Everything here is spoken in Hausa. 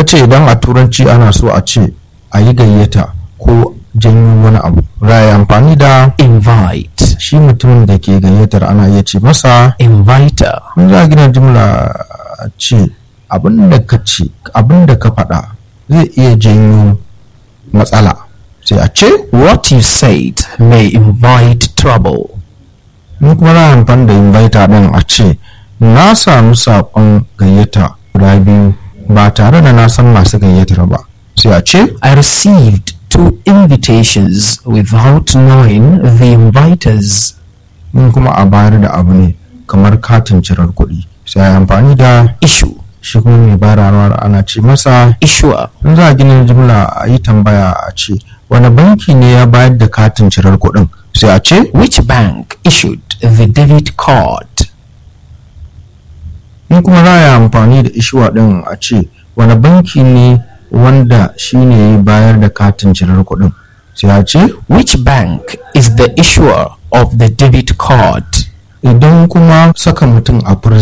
ce idan a turanci ana so a ce a yi gayyata ko janyo wani abu za a yi amfani da invite, shi mutumin da ke gayyatar ana iya ce masa inviter, in za a gina jimla a ce abin da ka ce abin da ka faɗa zai iya janyo matsala sai a ce what you said may invite trouble. in kuma za a amfani da inviter ɗin a ce na samu saƙon gayyata guda biyu ba tare da na san masu gayyatar ba sai a ce I received two invitations without knowing the inviters. in kuma a bayar da abu ne kamar katin cirar kuɗi sai a yi amfani da Issue, shi kuma mai bayarwa ana ce masa issuer, in za a gina jimla a yi tambaya a ce wani banki ne ya bayar da katin cirar kuɗin sai a ce which bank issued the debit card? in kuma za a yi amfani da ishuwa ɗin a ce wani banki ne wanda shi ne ya bayar da katin cirar kuɗin sai a ce Which bank is the issuer of the debit card? idan kuma saka mutum a prison